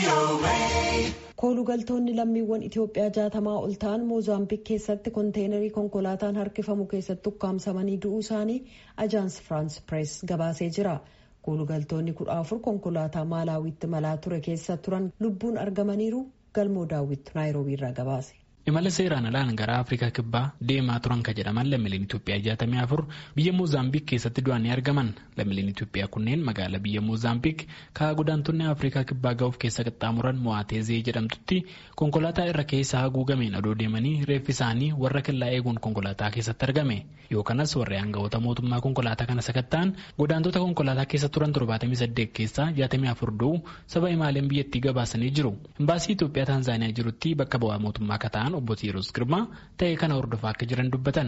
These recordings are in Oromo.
koolugaltoonni lammiiwwan itiyoophiyaa jaatamaa ol ta'an moozaambiik keessatti konteenarii konkolaataan harkifamu keessatti ukkaamsamanii du'uu isaanii ajaans firaans pirees gabaasee jira koolugaltoonni kudha afur konkolaataa maalaawitti malaa ture keessa turan lubbuun argamaniiru galmoo daawwittu naayiroobii irraa gabaase. imala seeraan alaan gara afrikaa kibbaa deemaa turan ka jedhaman lammiileen itoophiyaa jaatamii afur biyya moozaambiik keessatti du'anii argaman lammiileen itoophiyaa kunneen magaalaa biyya moozaambiik ka'a godaantonni afrikaa kibbaa ga'uuf keessa qaxxaamuran mo'aateezee jedhamtutti konkolaataa irra keessa haguugameen adoo deemanii reeffi isaanii warra kellaa eeguun konkolaataa keessatti argame yoo kanas warri aangawoota mootummaa konkolaataa kana sakatta'an godaantota konkolaataa keessa turan torbaatamii saddeet keessaa jaatamii afur du'u saba imaaleen biyyattii gabaasanii jiru imbaasii itoophiyaa taanzaaniyaa jirutti bakka bu'aa mootummaa kataan obbo Teeroos Girmaa ta'ee kana hordofaa akka jiran dubbatan.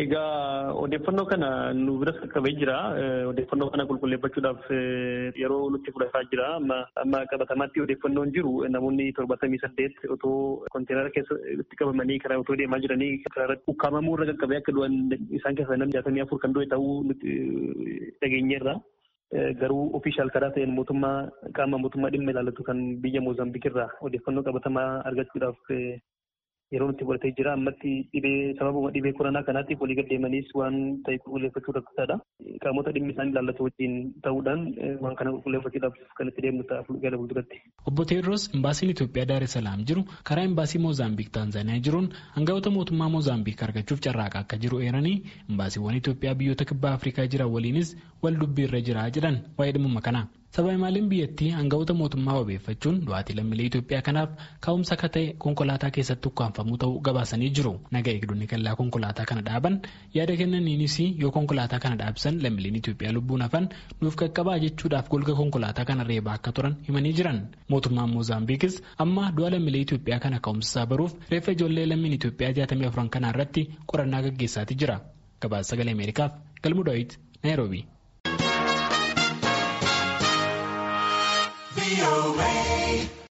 Egaa odeeffannoo kana nu biras qaqqabee jira. Odeeffannoo kana qulqulleeffachuudhaaf yeroo nutti fudhataa jira. Amma qabatamaatti odeeffannoon jiru namoonni torbatamii saddeet otoo konteenara keessatti qabamanii karaa otoo deemaa jiranii karaa ukkaamamuu irra qaqqabee akka du'an isaan keessaa namni jaatamii afur kan du'e ta'uu nuti dhageenyeerra. Garuu ofiishaal karaa ta'een mootummaa qaama mootummaa dhimma ilaallatu kan biyya Moozaambiik irraa odeeffannoo qabatamaa argachuudhaaf yeroo nutti fudhatee jira ammatti dhibee sababuma dhibee koronaa kanaatiif walii gaddeemaniis waan ta'e qulqulleeffachuu rakkisaadha. Qaamota dhimmi isaan ilaallatu wajjin ta'uudhaan waan kana qulqulleeffachuudhaaf kan itti deemnu ta'a gara fuulduratti. Obbo Teedros imbaasiin Itoophiyaa Daar es Salaam jiru karaa imbaasii Moozaambiik Taanzaaniyaa jiruun hangafoota mootummaa Moozaambiik argachuuf carraaqaa akka jiru eeranii imbaasiiwwan Itoophiyaa biyyoota kibbaa Afrikaa jiran waliinis wal dubbii irra jira jedhan waa'ee dhimma kanaa. Saba imaaleen biyyattii hangafoota mootummaa wabeeffachuun du'aatii lammiilee Itoophiyaa kanaaf ka'umsa akka ta'e konkolaataa keessatti ukkaanfamuu ta'uu gabaasanii jiru. Naga eegdonni kallaa konkolaataa kana dhaaban yaada kennaniinis yoo konkolaataa kana dhaabsan lammiileen Itoophiyaa lubbuun hafan nuuf qaqqabaa jechuudhaaf golga konkolaataa kana reebaa akka turan himanii jiran. Mootummaan Moozaambiikis amma du'a lammiilee Itoophiyaa kana ka'umsa isaa baruuf reeffa ijoollee lammiin Itoophiyaa jaatamii afuran kanaa irratti qorannaa gaggeessaatii jira. Gabaasa sagalee Ameerikaaf Galmuu Daawit Naayiroobii. VOA.